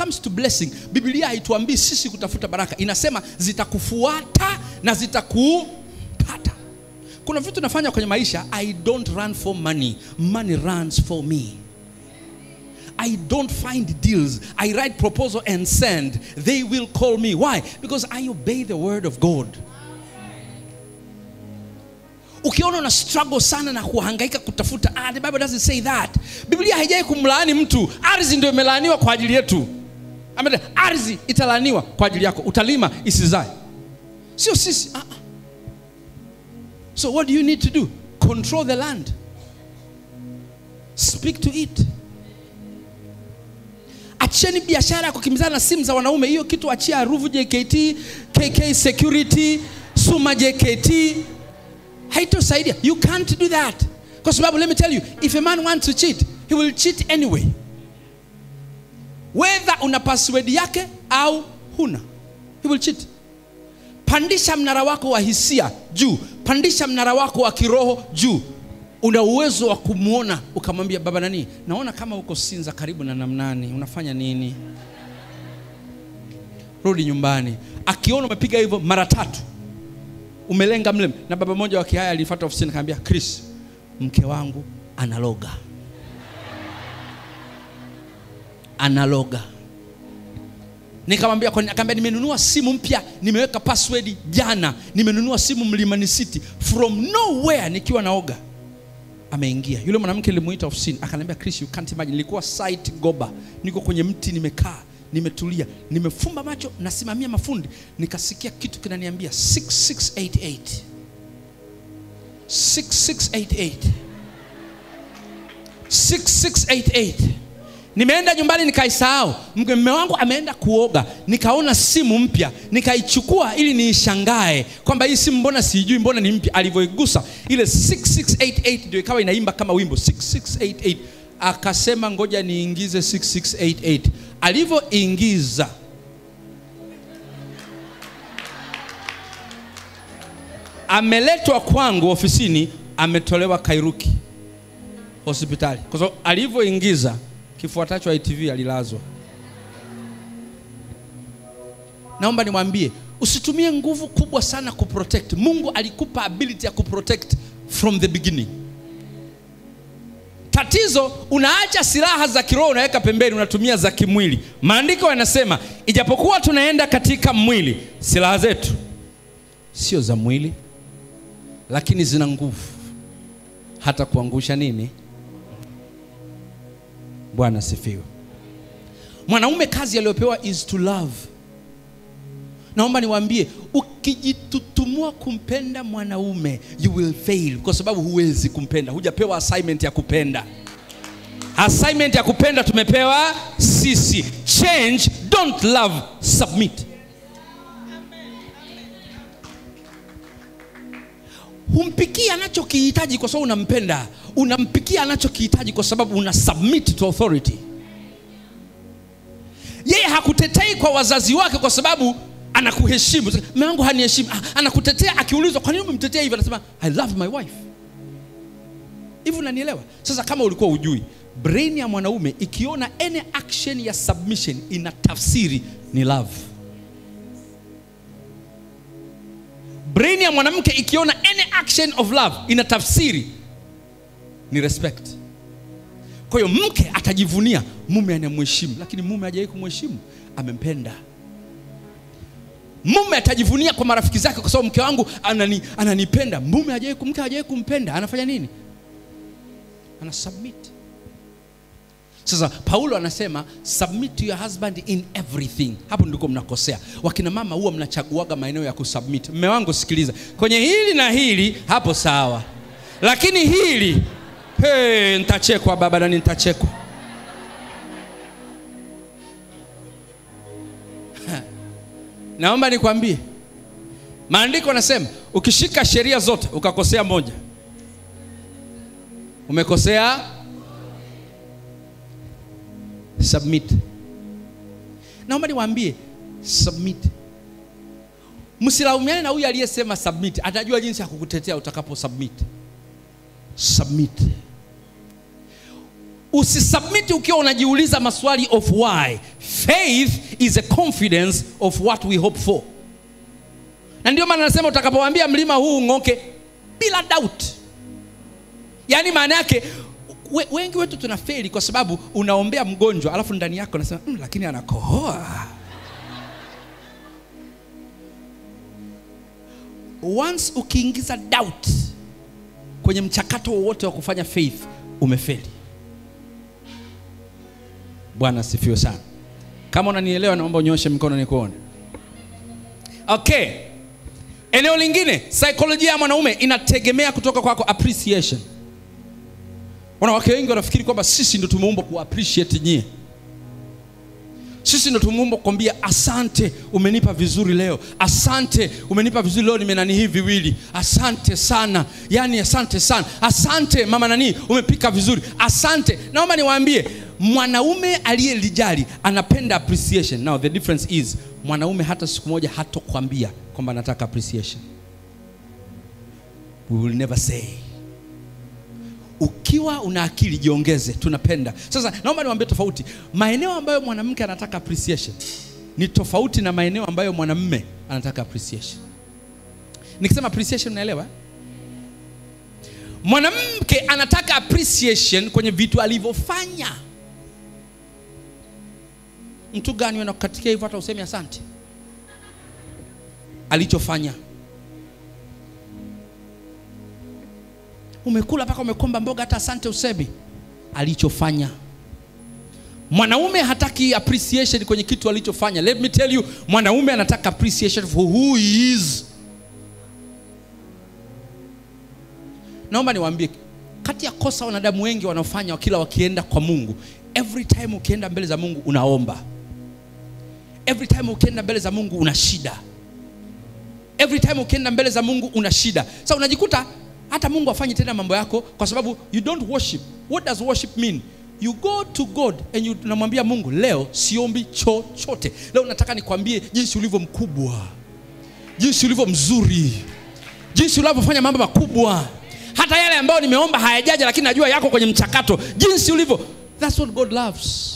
comes to blessing biblia haituambii sisi kutafuta baraka inasema zitakufuata na zitakupata kuna vitu nafanya kwenye maisha i don't run for money money runs for me I don't find deals. I write proposal and send. They will call me. Why? Because I obey the word of God. Ukiona una struggle sana na kuhangaika kutafuta, ah, the Bible doesn't say that. Biblia haijai kumlaani mtu. Ardhi ndio imelaaniwa kwa ajili yetu. Amen. Ardhi italaaniwa kwa ajili yako. Utalima isizae. Sio sisi. Ah, ah. So what do you need to do? Control the land. Speak to it. acheni biashara ya kukimbizana na simu za wanaume hiyo kitu achia ruvu jkt kk security suma jkt haitosaidia you can't do that kwa sababu let me tell you if a man wants to cheat he will cheat anyway whether una password yake au huna he will cheat pandisha mnara wako wa hisia juu pandisha mnara wako wa kiroho juu una uwezo wa kumwona ukamwambia baba nani naona kama uko sinza karibu na namnani unafanya nini rudi nyumbani akiona umepiga hivyo mara tatu umelenga mle na baba mmoja wa kihaya alifuata ofisini akamwambia chris mke wangu analoga analoga nikamwambia kwani akaambia nimenunua simu mpya nimeweka password jana nimenunua simu mlimani city from nowhere nikiwa naoga ameingia yule mwanamke nilimuita ofisini akaniambia chris you can't imagine nilikuwa site goba niko kwenye mti nimekaa nimetulia nimefumba macho nasimamia mafundi nikasikia kitu kinaniambia 6688 6688 6688 nimeenda nyumbani nikaisahau mme wangu ameenda kuoga nikaona simu mpya nikaichukua ili niishangae kwamba hii simu mbona siijui mbona ni mpya alivyoigusa ile 6688 ndio ikawa inaimba kama wimbo 6688 akasema ngoja niingize 6688 alivyoingiza ameletwa kwangu ofisini ametolewa kairuki hospitali kwa sababu alivyoingiza kifuatacho ITV alilazwa. Naomba nimwambie usitumie nguvu kubwa sana kuprotect. Mungu alikupa ability ya kuprotect from the beginning. Tatizo unaacha silaha za kiroho unaweka pembeni, unatumia za kimwili. Maandiko yanasema ijapokuwa tunaenda katika mwili, silaha zetu sio za mwili, lakini zina nguvu hata kuangusha nini bwana sifiwe mwanaume kazi aliyopewa is to love naomba niwaambie ukijitutumua kumpenda mwanaume you will fail kwa sababu huwezi kumpenda hujapewa assignment ya kupenda assignment ya kupenda tumepewa sisi change don't love submit humpikii anachokihitaji kwa sababu unampenda unampikia anachokihitaji kwa sababu una submit to authority yeye hakutetei kwa wazazi wake kwa sababu anakuheshimu mume wangu haniheshimu Ah, anakutetea akiulizwa kwa nini umemtetea hivi anasema i love my wife hivi unanielewa sasa kama ulikuwa ujui brain ya mwanaume ikiona any action ya submission ina tafsiri ni love brain ya mwanamke ikiona any action of love ina tafsiri ni respect kwa hiyo mke atajivunia mume anamheshimu lakini mume hajawahi kumheshimu amempenda mume atajivunia kwa marafiki zake kwa sababu mke wangu anani, ananipenda mume hajawahi mke hajawahi kumpenda anafanya nini ana submit sasa paulo anasema submit to your husband in everything hapo ndiko mnakosea wakina mama huwa mnachaguaga maeneo ya kusubmit mme wangu sikiliza kwenye hili na hili hapo sawa lakini hili hey, ntachekwa baba nani ntachekwa naomba nikwambie maandiko anasema ukishika sheria zote ukakosea moja umekosea submit naomba niwaambie submit msilaumiane na huyu aliyesema submit atajua jinsi ya kukutetea utakapo submit submit usisubmit ukiwa unajiuliza maswali of why faith is a confidence of what we hope for na ndio maana nasema utakapowaambia mlima huu ng'oke bila doubt yaani maana yake we, wengi wetu tunafeli kwa sababu unaombea mgonjwa alafu ndani yako unasema mm, lakini anakohoa once ukiingiza doubt kwenye mchakato wowote wa kufanya faith umefeli bwana asifiwe sana kama unanielewa naomba unyoshe mkono nikuone okay eneo lingine saikolojia ya mwanaume inategemea kutoka kwako appreciation wanawake wengi wanafikiri kwamba sisi ndo tumeumbwa ku appreciate nyie sisi ndo tumeumbwa kukwambia asante umenipa vizuri leo asante umenipa vizuri leo nimenani hii viwili asante sana yani asante sana asante mama nani umepika vizuri asante naomba niwaambie mwanaume aliyelijali anapenda appreciation now the difference is mwanaume hata siku moja hatokwambia kwamba anataka appreciation we will never say ukiwa una akili jiongeze tunapenda sasa naomba niwaambie tofauti maeneo ambayo mwanamke anataka appreciation ni tofauti na maeneo ambayo mwanamme anataka appreciation nikisema appreciation unaelewa mwanamke anataka appreciation kwenye vitu alivyofanya mtu gani wanakukatikia hivyo hata usemi asante alichofanya umekula mpaka umekomba mboga hata asante usemi alichofanya mwanaume hataki appreciation kwenye kitu alichofanya let me tell you mwanaume anataka appreciation for who he is naomba niwaambie kati ya kosa wanadamu wengi wanaofanya kila wakienda kwa mungu every time ukienda mbele za mungu unaomba every time ukienda mbele za mungu una shida every time ukienda mbele za mungu una shida sasa unajikuta hata mungu afanye tena mambo yako kwa sababu you don't worship what does worship mean you go to god and you unamwambia mungu leo siombi chochote leo nataka nikwambie jinsi ulivyo mkubwa jinsi ulivyo mzuri jinsi unavyofanya mambo makubwa hata yale ambayo nimeomba hayajaja lakini najua yako kwenye mchakato jinsi ulivyo that's what god loves